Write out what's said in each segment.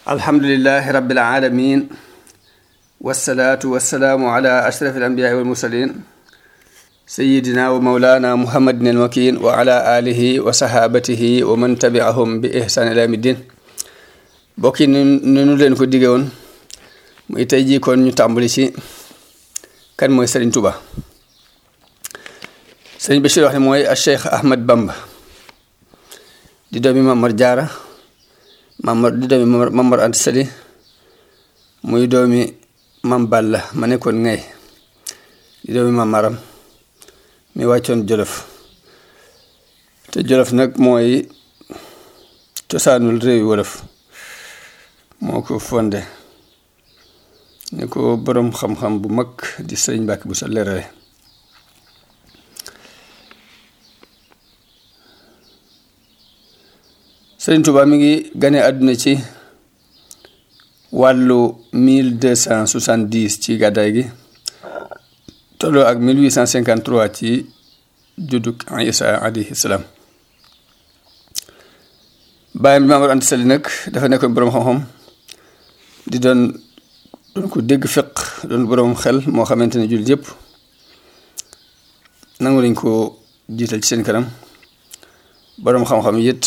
alhamdulilahi rabbil alamin wasalaatu wasalaamu ala ashraf alambiyaai walmursalin sayidina wa maulana muhammadin almakin wa ala alihi wa sahabatihi wa man tabiahum bi ihsan ila yawmi din bokki ni nu leen ko dige woon muy tey jii kon ñu tàmbali ci kan mooy Sëriñ Tuba Sëriñ Bachir wax ne mooy a Cheikh Ahmad Bamba di doomi Mamar Jaara Mamar di doomi Mamar Anta Sali muy doomi Mam Balla ma nekkoon ngay di doomi Mamaram mi wàccoon Jolof te Jolof nag mooy cosaanul réewi wolof moo ko fonde ni ko boroom xam-xam bu mag di sëriñ Mbàkke bu sa leerale sëriñ Tuubaa mi ngi gane àdduna ci wàllu mille deux cent soixante-dix ci gàddaay gi tolloo ak mille huit cent cinquante-trois ci juddug Isa alayhi salaam bàyyam bi Maamar Anta Sali nag dafa nekkoon boroom xam-xam di doon doon ko dégg fiq doon boroom xel moo xamante ne jullit yëpp nangu nañ ko jiital ci seen kanam boroom xam-xam it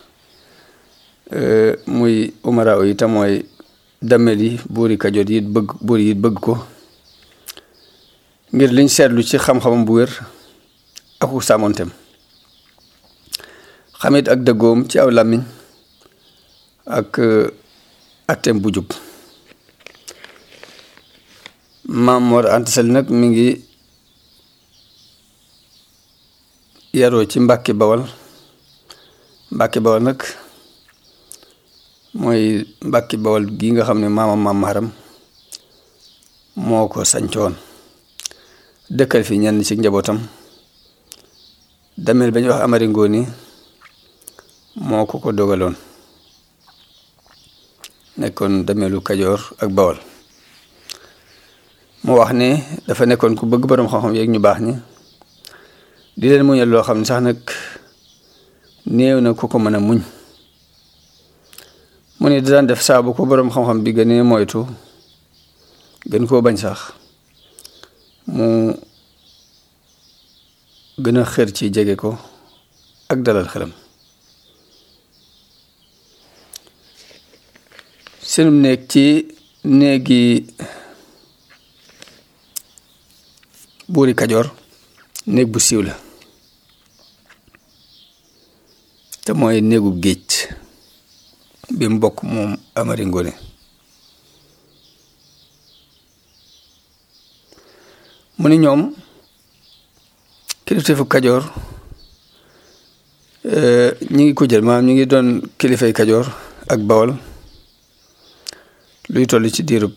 muy umara yi te mooy dammel yi buuri kajoor yi bëgg buuri yi bëgg ko ngir liñ seetlu ci xam-xamam bu wér aku sàmmontem xamit ak dëggoom ci aw làmmiñ ak atteem bu jub Maam Mor Anta Sali nag mi ngi yaroo ci Mbàkke Bawal Mbàkke Bawal nag mooy Mbàkke Bawal gi nga xam ne maamam maam Maharam moo ko sañcoon dëkkal fi ñenn ci njabootam damel ba ñu wax Amari Ngooni moo ko ko dogaloon nekkoon damelu Kajoor ak Bawal mu wax ne dafa nekkoon ku bëgg boroom xam-xam yeeg ñu baax ñi di leen muñal loo xam ne sax nag néew na ku ko mën a muñ mu ne daan def saabu ko boroom xam-xam bi gënee moytu gën koo bañ sax mu gën a xër ci jege ko ak dalal xelam seenum néeg ci néegi buuri kajoor néeg bu siiw la te mooy néegu géej bi mu bokk moom Amari Ngoone mu ni ñoom kilifteefu kajoor ñi ngi ko jël maanaam ñi ngi doon kilifay kajoor ak bawol luy toll ci diirub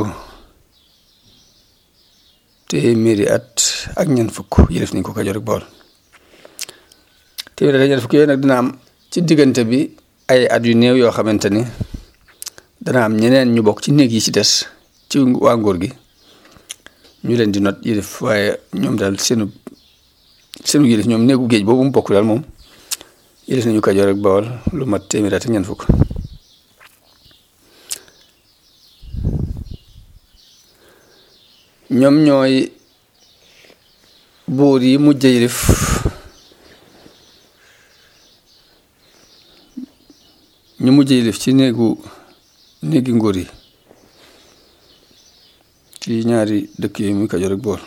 téeméeri at ak ñeent fukk yëlef nañ ko kajoor ak bawol téeméeri at ak ñeent fukk yooyu nag dina am ci diggante bi ay at yu néew yoo xamante ni dana am ñeneen ñu bokk ci néeg yi ci des ci waa nguur gi ñu leen di not yëlef waaye ñoom daal seenu seenu yëlef ñoom néegu géej boobu mu bokk daal moom yëlef nañu kajoor ak bawol lu mat téeméeri at ak ñeent fukk ñoom ñooy buur yi mujj yilif ñu mujj yilif ci néegu néegi nguur yi ci ñaari dëkk yooyu muy Kajoor ak Bawol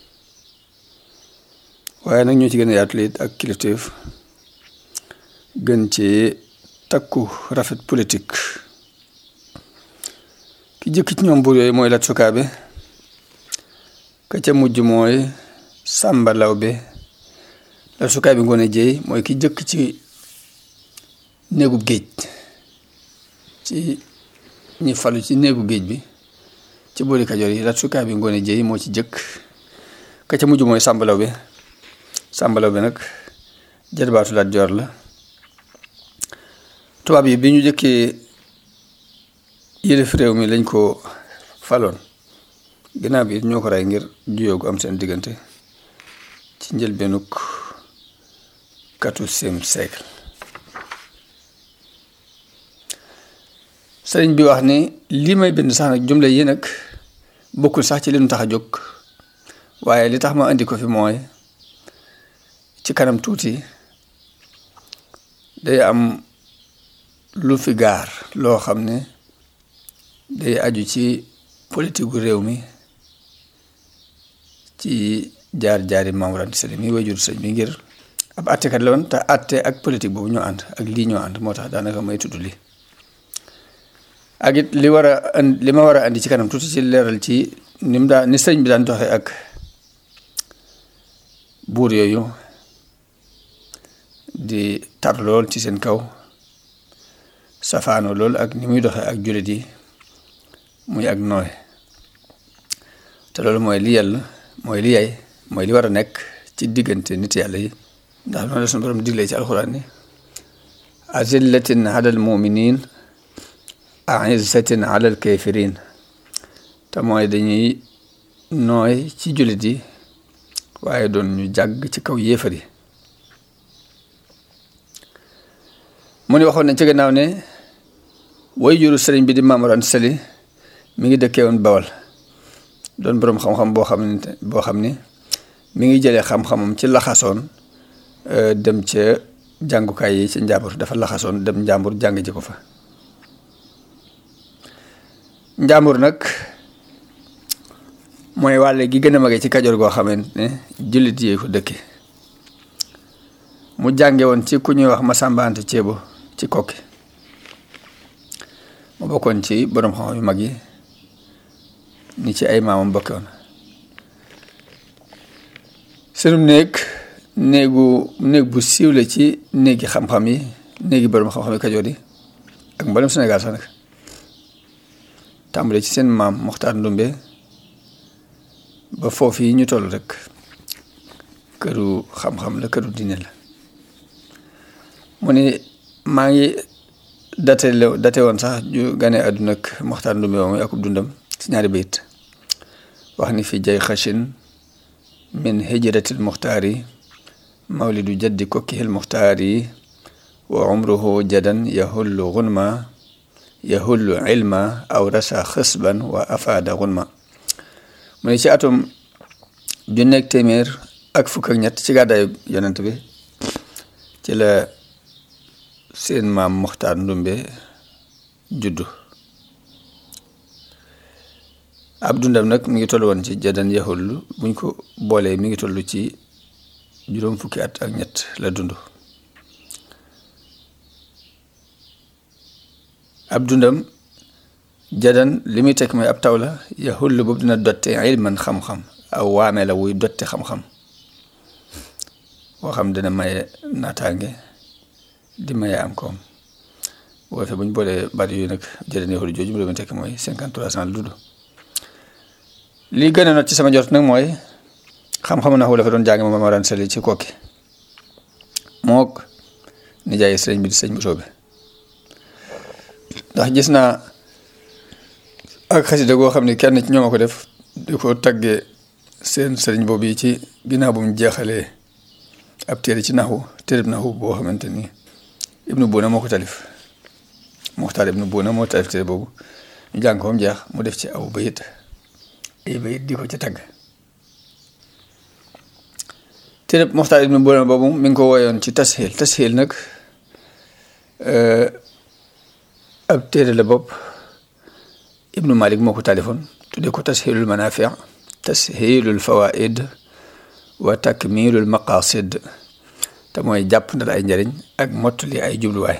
waaye nag ñoo ci gën a yaatu it ak kilifteef gën ci takku rafet politique ki jëkk ci ñoom buur yooyu mooy Lat Sukaabe ka ca mujj mooy Sàmba Lawbe Lat Sukaabe Ngoone Jeey mooy ki jëkk ci néegub géej ci ñi falu ci néegu géej bi ci boori Kajoor yi Lat Sukaabe Ngoone Jeey moo ci jëkk ka ca mujj mooy Sàmba Lawbe Sàmba Lawbe nag jarbaatu Lat Joor la tubaab yi bi ñu jëkkee yëlef réew mi lañ ko faloon ginnaaw bi ñoo ko rey ngir juyoo gu am seen diggante ci njëlbeenug quatorzième siècle sëriñ bi wax ni lii may bind sax nag jumle yi nag bokkul sax ci li nu tax a jóg waaye li tax ma indi ko fi mooy ci kanam tuuti day am lu fi gaar loo xam ne day aju ci politique gu réew mi ci jaar-jaari Maam Mor Anta Sali mi wajur sëñ bi ngir ab attekat la woon te atte ak politique boobu ñoo ànd ak lii ñoo ànd moo tax daanaka may tudd li ak it li war a li ma war a andi ci kanam tuuti ci leeral ci ni mu daan ni sëñ bi daan doxee ak buur yooyu di tar lool ci seen kaw safaano lool ak ni muy doxee ak jullit yi muy ak nooy te loolu mooy li yàlla mooy li yay mooy li war a nekk ci diggante nit yàlla yi ndax noonu la suñu borom diglee ci alxuraan ni azillatin alal muminin aizzatin alal kafirin te mooy dañuy nooy ci jullit yi waaye doon ñu jàgg ci kaw yéefar yi mu ni waxoon nañ ci gannaaw ne way juru sëriñ bi di Maam Mor Anta Sali mi ngi dëkkee woon Bawal doon boroom xam-xam boo xam ne boo xam ni mi ngi jëlee xam-xamam ci laxasoon dem ca jàngukaay yi ci njàmbur dafa laxasoon dem njàmbur jàng ji ko fa njàmbur nag mooy wàlle gi gën a mage ci kajoor goo xamante ne jullit yi ko dëkke mu jànge woon ci ku ñuy wax Masamba Anta Ceebo ci kokki mu bokkoon ci boroom xam-xam yu mag yi ni ci ay maamam bokke woon seenum néeg néegu néeg bu siiw la ci néegi xam-xam yi néegi boroom xam-xam yi kajoor yi ak mboolem Sénégal sax nag tàmbale ci seen maam Moxtaar Ndumbe ba foofu yi ñu toll rek këru xam-xam la këru diine la mu ni maa ngi date la date woon sax ju gane àdduna ak Moxtaar Ndumbe moom akub dundam ci ñaari bayit wax ni fi jay xachin min hijratil muxtaari mawlidu jaddi kokkihil muxtaari wa umruhu jadan yahullu gunma yahullu ilma aw rasa xisban wa afaada gunma mu ne ci atum junneeg téeméer ak fukk ak ñett ci gàddaayu yonent bi ci la seen maam Moxtaar Ndumbe juddu ab dundam nag mi ngi toll woon ci jadan yaxullu buñ ko boolee mi ngi toll ci juróom fukki at ak ñett la dund ab dundam jadan li muy tekk mooy ab taw la yaxullu boobu dina dotte ilman xam-xam aw waame la wuy dotte xam-xam boo xam dina maye naataange di maye am koom boo defee bu ñu boolee baat yooyu nag jadan yaxullu jooju mu muy tekk mooy cinquante trois ans la dund lii gën a not ci sama jot nag mooy xam-xamu naxu la fa doon jàng ma Maam Mor Anta Sali ci kokki mook nijaay sëriñ bi di sëñ Bousso bi ndax gis naa ak xasida goo xam ne kenn ci ñoom a ko def di ko taggee seen sëriñ boobu yi ci ginnaaw bu mu jeexalee ab téere ci naxu téereb naxu boo xamante ni ibnu Buuna moo ko talif Muxtaar ibnu Buuna moo talif téere boobu ñu jàng ko mu jeex mu def ci aw bayit ay bayit di ko ci tagg téere Muxtaar ibnu Buuna boobu mi ngi ko woyoon ci tasxiil tasxiil nag ab téere la bopp ibnu Malik moo ko taalifoon tudde ko tasxiilul manaafi tasxiilul fawaid wa takmiilul maqasid te mooy jàpp ndal ay njariñ ak mottali ay jubluwaay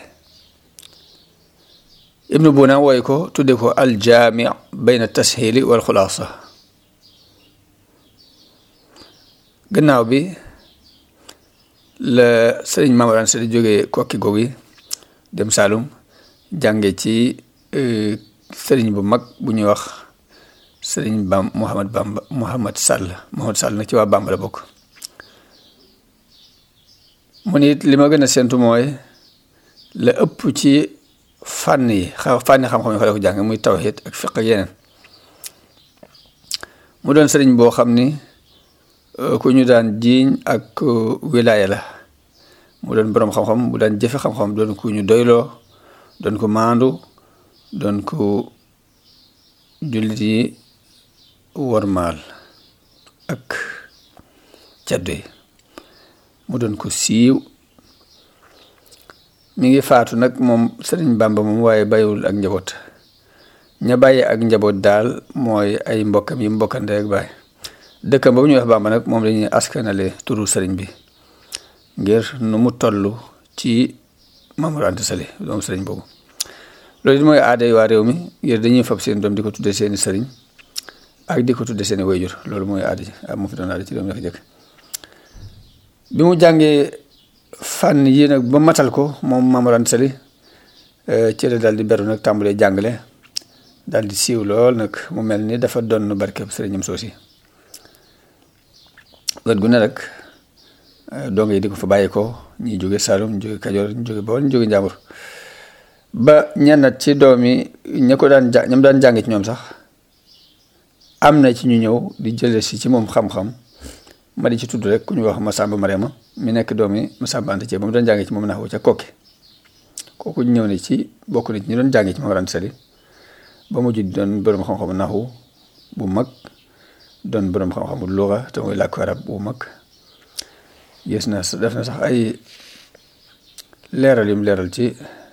ibnu Buuna wooy ko tudde ko aljaami bayna tasxiili wal xulaasa gannaaw bi la sëriñ Maam Mor Anta Sali jógee kokki googu yi dem Saalum jànge ci sëriñ bu mag bu ñuy wax sëriñ Bam Mouhamad Bamba Mouhamad Sall Mouhamad Sall nag ci waa Bamba la bokk mu ni li ma gën a séntu mooy la ëpp ci fànn yi xa fànni xam-xam yi fa la ko jàng muy tawhid ak fiq ak yeneen mu doon sëriñ boo xam ni ku ñu daan jiiñ ak wilaaya la mu doon boroom xam-xam bu daan jëfe xam-xam doon ku ñu doyloo doon ko maandu doon ko jullit yi wormaal ak caddo yi mu doon ko siiw mi ngi faatu nag moom sëriñ Bàmba moom waaye bàyyiwul ak njaboot ña bàyyi ak njaboot daal mooy ay mbokkam yi mbokkande ak baay dëkkam boobu ñuy wax Bàmba nag moom lañuy askanale turu sëriñ bi ngir nu mu toll ci Mamour Anta Sali moom sëriñ boobu loolu it mooy aaday waa réew mi ngir dañuy fab seen doom di ko tudde seeni sëriñ ak di ko tudde seeni wayjur loolu mooy aada ji mu fi doon aada ci réew mi dafa jëkk bi mu jàngee fànn yi nag ba matal ko moom Mamour Anta Sali ci la daal di beru nag tàmbalee jàngale daal di siiw lool nag mu mel ni dafa doon barkeb sëriñam soosi wet gu ne rek dongo yi di ko fa bàyyi ko ñi jóge Saalum ñu jóge Kajoor ñu jóge Bawol ñu jóge Njàmbur ba ñennat ci doom yi ña ko daan ja ñam daan jànge ci ñoom sax am na ci ñu ñëw di jële si ci moom xam-xam ma di ci tudd rek ku ñu wax Masamba Mariama mi nekk doom yi Masamba Anta Cee ba mu doon jànge ci moom naxwu ca kokki kooku ñëw ne ci bokk na ci ñu doon jànge ci Mamour Anta Sali ba mujj doon borom xam-xamu naxwu bu mag doon borom xam-xamu luga te muy làkku arab bu mag gis na def na sax ay leeral yum leeral ci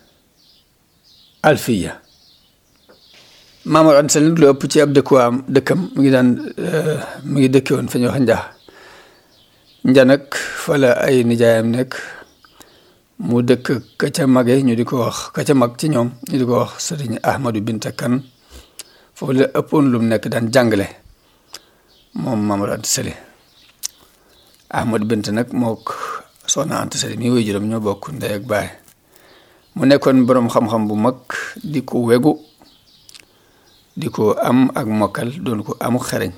alfiya Mamour Anta Sali lu ëpp ci ab dëkkuwaam dëkkam mu ngi daan mu ngi dëkke woon fa ñuy wax njaa nja nag fa la ay nijaayam nekk mu dëkk ka ca mage ñu di ko wax ka ca mag ci ñoom ñu di ko wax sëriñ Ahmadou Binta Kan foofu la ëppoon lu mu nekk daan jàngale moom Mamour Anta Sali Ahmadou Binta nag mook soxna Anta Sali mi woy juróom ñoo bokk ndey ak baay mu nekkoon boroom xam-xam bu mag di ko wegu di ko am ak mokkal doon ko amu xereñ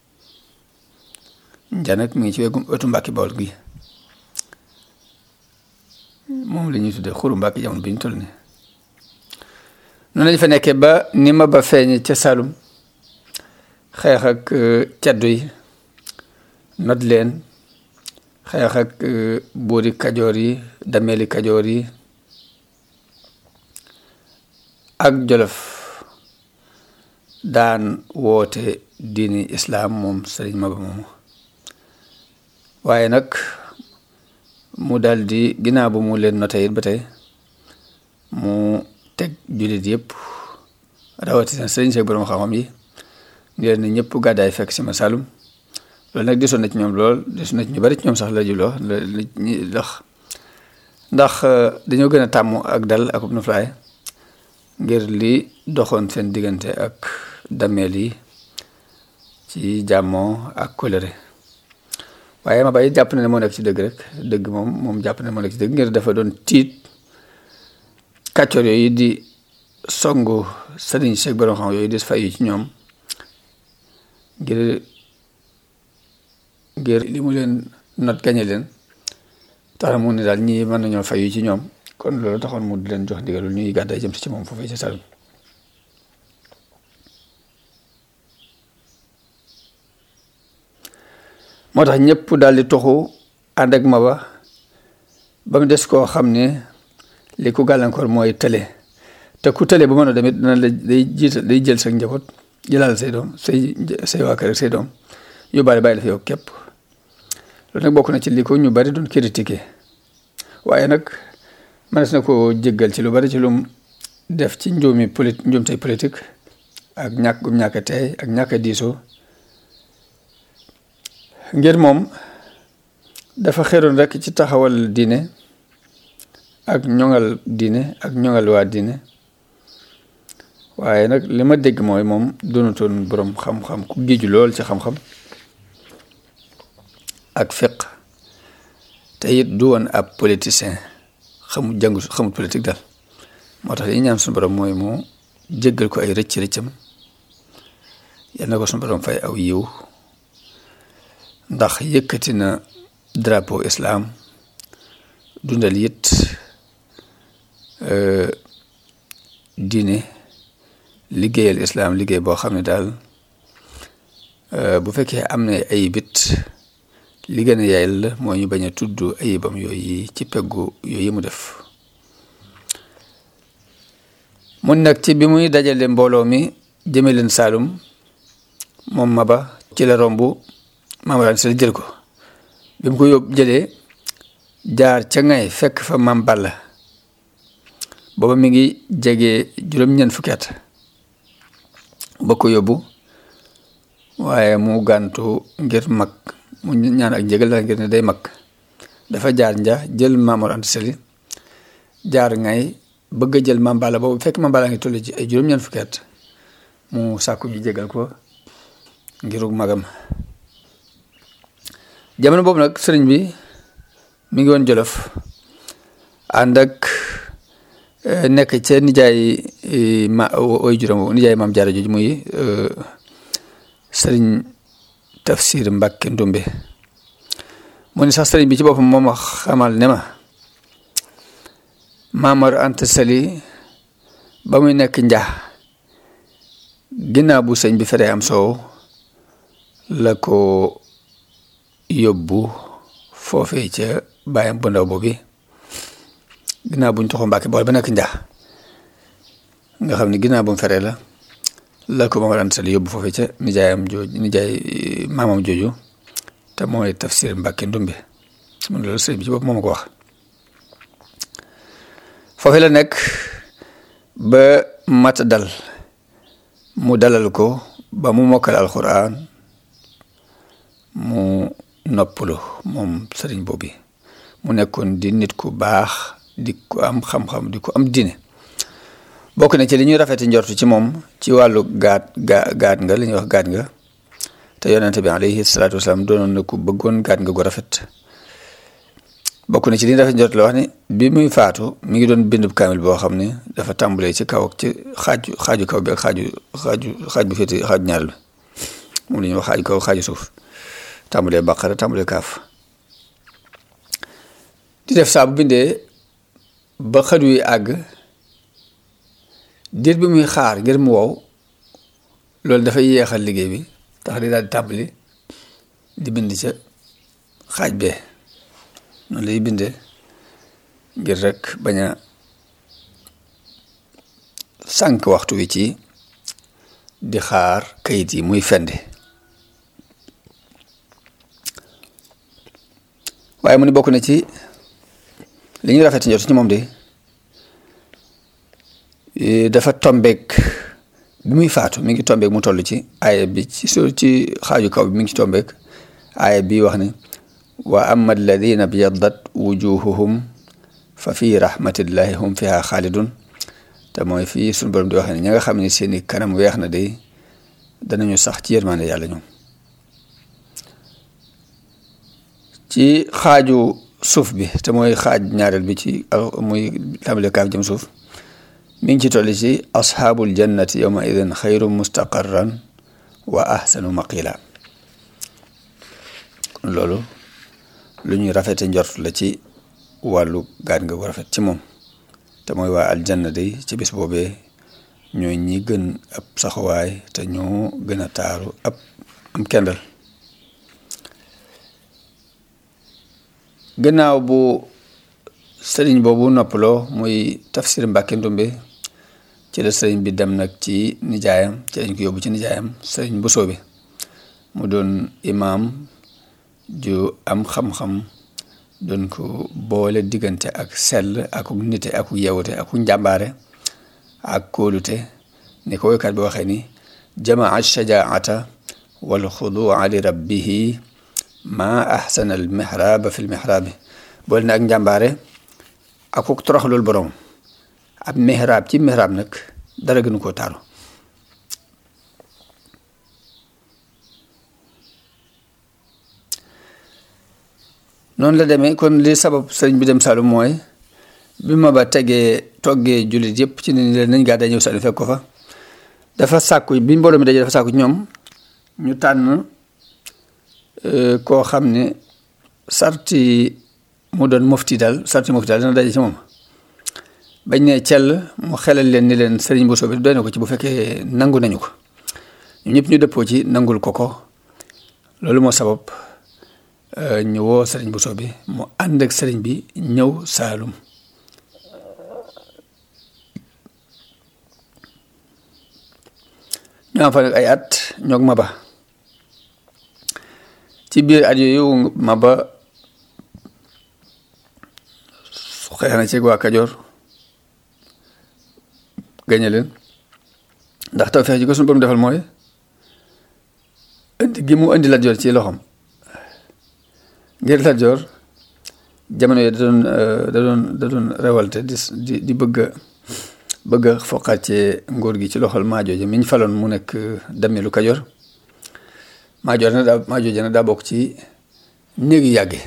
nja nag mi ngi ci wegu wetu Mbàkke Bawol gi moom la ñuy tuddee xuru Mbàkke jamono bi ñu toll nii noonu lañ fa nekkee ba ni ma ba feeñe ca Saalum xeex ak caddu yi not leen xeex ak buuri kajoor yi dameeli kajoor yi ak jolof daan woote diini islaam moom sëriñ Maba moomu waaye nag mu daal di ginnaaw bu mu leen noté it ba tey mu teg jullit yëpp rawatina sëriñ seeg borom xam-xam yi ngir ne ñëpp gàddaay fekk si ma Saalum loolu nag desoon na ci ñoom lool desoon na ci ñu bari ci ñoom sax la jubloo la ndax ndax dañoo gën a tàmm ak dal ak ub noflaay ngir li doxoon seen diggante ak dameel yi ci jàmmoo ak colère waaye ma bàyyi jàpp na ne moo nekk ci dëgg rek dëgg moom moom jàpp na ne moo nekk ci dëgg ngir dafa doon tiit kàccoor yooyu di songu sëriñ seeg borom xam yooyu di fayu ci ñoom ngir ngir li mu leen not gañe leen tax mu ne daal ñii mën nañoo fayu ci ñoom kon loolu taxoon mu di leen jox ndigalul ñuy gàddaay jëm si ci moom foofee ci Saalum moo tax ñëpp daal di toxu ànd ak Maba ba mu des koo xam ne li ku gàllankoor mooy tële te ku tële bu mën a demit dana la day jiital day jël sa njaboot jëlaal say doom say say waa kër ak say doom yóbbaale bàyyi la fi yow képp loolu nag bokk na ci li ko ñu bari doon critiqué waaye nag mënees na ko jéggal ci lu bari ci lum def ci njuumi poli njuumtey politique ak ñàkk gum ñàkk a teey ak ñàkk a diisoo ngir moom dafa xeroon rek ci taxawal diine ak ñoŋal diine ak ñoŋal waa diine waaye nag li ma dégg mooy moom doonutoon boroom xam-xam ku géeju lool ci xam-xam ak fiq te it du woon ab politicien xamul jàngu xamul politique daal moo tax li ñaan suñu borom mooy mu jéggal ko ay rëcc rëccam yal na ko suñu borom fay aw yiw ndax yëkkati na drapeau islam dundal it diine liggéeyal islam liggéey boo xam ne daal bu fekkee am na ay bit li gën a yaayal la moo ñu bañ a tudd ayibam yooyu ci peggu yooyu mu def mun nag ci bi muy dajale mbooloo mi jëme leen Saalum moom Maba ci la romb Maam Mor Anta Sali jël ko bi mu ko yóbbu jëlee jaar ca ngay fekk fa Maam Balla booba mi ngi jege juróom-ñeent fukki at ba ko yóbbu waaye mu gàntu ngir mag mu ñaan ak njëgal la ngir ne day mag dafa jaar nja jël Maam Mor Anta Sali jaar ngay bëgg a jël Maam Balla boobu fekk Maam Balla ngi toll ci ay juróom-ñeent fukki at mu sàkku ji jégal ko ngirug magam jamono boobu nag sëriñ bi mi ngi woon Jolof ànd ak nekk ca nijaay ma oy juróom nijaay maam jaara jooju muy sëriñ tafsir Mbàkke Ndumbe mu ni sax sëriñ bi ci boppam moom wax xamal ne ma Maam Mor Anta Sali ba muy nekk njaa ginnaaw bu sëñ bi feree am soow la ko yóbbu foofee ca bàyyam bu ndaw boobu ginnaaw buñ toxo Mbàkke bool ba nekk njaa nga xam ne ginnaaw bu mu feree la la ko Maam Mor Anta Sali yóbbu foofee ca nijaayam jooju nijaay maamam jooju te mooy tafsir Mbàkke Ndumbe mun loolu sëñ bi ci bopp moo ma ko wax foofee la nekk ba mat dal mu dalal ko ba mu mokkal alxuraan mu noppalu moom sëriñ boobu mu nekkoon di nit ku baax di ko am xam-xam di ko am diine bokk na ci li ñuy rafeti njortu ci moom ci wàllu gaat ga gaat nga li ñuy wax gaat nga te yonente bi alayhi salaatu wasalaam doonoon na ku bëggoon gaat nga gu rafet bokk na ci li ñuy rafet njort la wax ni bi muy faatu mi ngi doon bindub kaamil boo xam ne dafa tàmbalee ci kaw ak ci xaaju xaaju kaw bi ak xaaju xaaju xaaj bu féete xaaju ñaareel bi moom la ñuy wax xaaju kaw xaaju suuf tàmbalee baqara tàmbalee kaaf di def saa bu bindee ba xët wi àgg diir bi muy xaar ngir mu wow loolu dafay yeexal liggéey bi tax di daal di tàmbali di bind ca xaaj bee noonu lay bindee ngir rek bañ a sànq waxtu wi ci di xaar kayit yi muy fende waaye mu ni bokk na ci li ñuy rafet njort ci moom de dafa tombeek bi muy faatu mi ngi tombeek mu toll ci aaya bi ci su ci xaaju kaw bi mi ngi ci tombeek aaya bi wax ne wa amma alladina biyaddat wujuhuhum fa fi rahmatillahi hum fiha xaalidun te mooy fii suñu borom di wax ne ña nga xam ne seeni kanam weex na de danañu sax ci yërmande yàlla ñoom ci xaaju suuf bi te mooy xaaj ñaareel bi ci muy tàmbale kaaf jëm suuf mi ngi ci tolli ci asxaabul jannati yawma idin xayru mustaqarran wa ahsanu maqila kon loolu lu ñuy rafete njort la ci wàllu gaat nga gu rafet ci moom te mooy waa aljanna day ci bis boobee ñoo ñi gën ab saxuwaay te ñoo gën a taaru ab am kendal gannaaw bu sëriñ boobu noppaloo muy tafsir Mbàkke Ndumbe ci la sëriñ bi dem nag ci nijaayam ci lañ ko yóbbu ci nijaayam sëriñ bu soobe mu doon imaam ju am xam-xam doon ko boole diggante ak sell ak nite ak yewute ak njàmbaare ak kóolute ni ko woykat bi waxee ni jamaa shajaata wal xudua li rabbihi ma ahsana al mihraba fi l mihraabi boole na ak njàmbaare ak ko toroxlul borom ab mihraab ci mihraab nag dara gënu koo taaru noonu la demee kon li sabab sëriñ bi dem Saalum mooy bi ma ba tegee toggee jullit yëpp ci ni leen nañ gaa day ñëw Saalum fekk ko fa dafa sàkku bi mbooloo mi dajee dafa sàkku ñoom ñu tànn koo xam ne sarti mu doon mufti daal sarti mufti daal dana daje ci moom bañ ne cell mu xelal leen ni leen sëriñ Bousso bi doy na ko ci bu fekkee nangu nañu ko ñu ñëpp ñu dëppoo ci nangul ko ko loolu moo sabab ñu woo sëriñ Bousso bi mu ànd ak sëriñ bi ñëw Saalum ñu am fa nag ay at ñoog Maba ci biir at yooyu Maba xeex na ci waa Kajoor gañe leen ndax taw feex ji ko suñu borom defal mooy indi gi mu indi Lat Joor ci loxoom ngir Lat Joor jamono yi da doon da doon da doon révolte di di di bëgg a bëgg a foqaat ci nguur gi ci loxol Maajooja mi ñu faloon mu nekk dammeelu Kajoor Maajoor nag daa Maajooja nag daa bokk ci néegi yàgge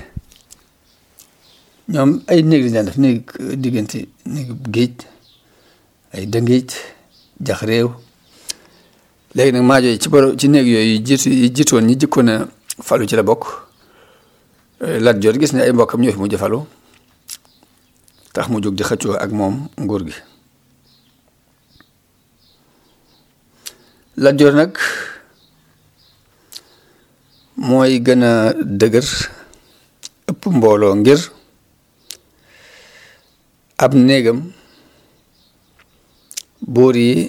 ñoom ay néeg lañ daan def néeg diggante néegi géej ay dëngéej jax réew léegi nag Maajooja ci boro ci néeg yooyu jiitu yi jiitoon ñi jëkkoon a falu ci la bokk Lat Joor gis ne ay mbokkam ñoo fi mujj falu tax mu jóg di xëccoo ak moom nguur gi Lat Joor nag mooy gën a dëgër ëpp mbooloo ngir ab néegam buur yi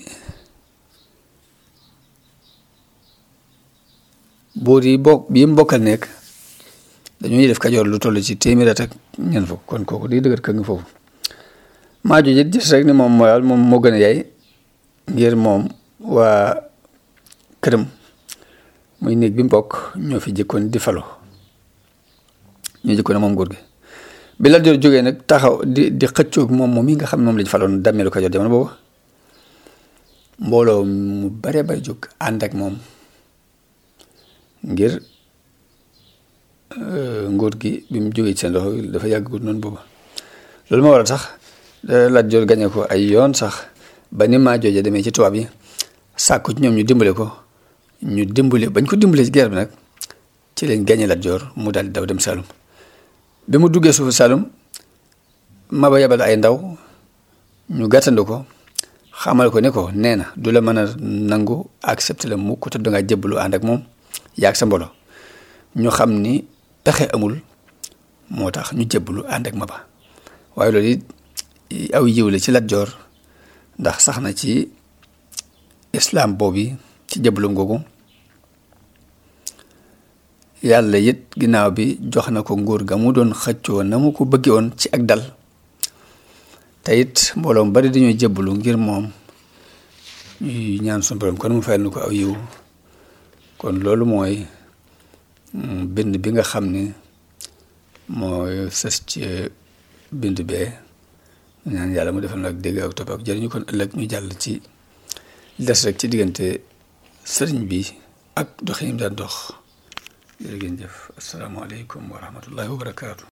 buur yi bokk yi mu bokkal nekk dañuy def kajoor lu toll ci téeméer at ak ñeent fukk kon kooku di dëgër kër nga foofu Maajooja it gis rek ni moom mooy moom moo gën a yaay ngir moom waa këram muy néeg bi mbokk ñoo fi jëkkoon di falo ñoo jëkkoon moom nguur gi bi Lat Joor jógee nag taxaw di di xëccoog moom moom yi nga xam ne moom lañ faloon dammeelu Kajoor jamono boobu mbooloo mu bare bay jóg ànd ak moom ngir nguur gi bi mu jógee ci seen loxo dafa yàgg gudd noonu boobu loolu moo waral sax Lat Joor gañe ko ay yoon sax ba ni Maajooja demee ci tubaab yi sàkku ci ñoom ñu dimbale ko ñu dimbale bañ ko dimbale ci guerre bi nag ci leen gañe Lat Joor mu daal di daw dem Saalum bi mu duggee suufu Saalum Maba yabal ay ndaw ñu gàttandu ko xamal ko ne ko nee na du la mën a nangu accepté la mukk te dangaa jébbalu ànd ak moom yaag sa mbolo ñu xam ni pexe amul moo tax ñu jébbalu ànd ak Maba waaye loolu it aw yiw la ci Lat Joor ndax sax na ci islam boobu ci jébbalu googu yàlla it ginnaaw bi jox na ko nguur ga mu doon xëccoo na mu ko bëggee woon ci ak dal te it mbooloo mu bari dañoo jébbalu ngir moom ñuy ñaan suñu borom kon mu fayal na ko aw yiw kon loolu mooy bind bi nga xam ni mooy sës ci bind bee ñaan yàlla mu defal nag dégg ak topp ak jëriñu kon ëllëg ñu jàll ci des rek ci diggante sëriñ bi ak doxinam daan dox jërë ngeen jëf asalaamaaleykum wa rahmatullahi wa barakaatu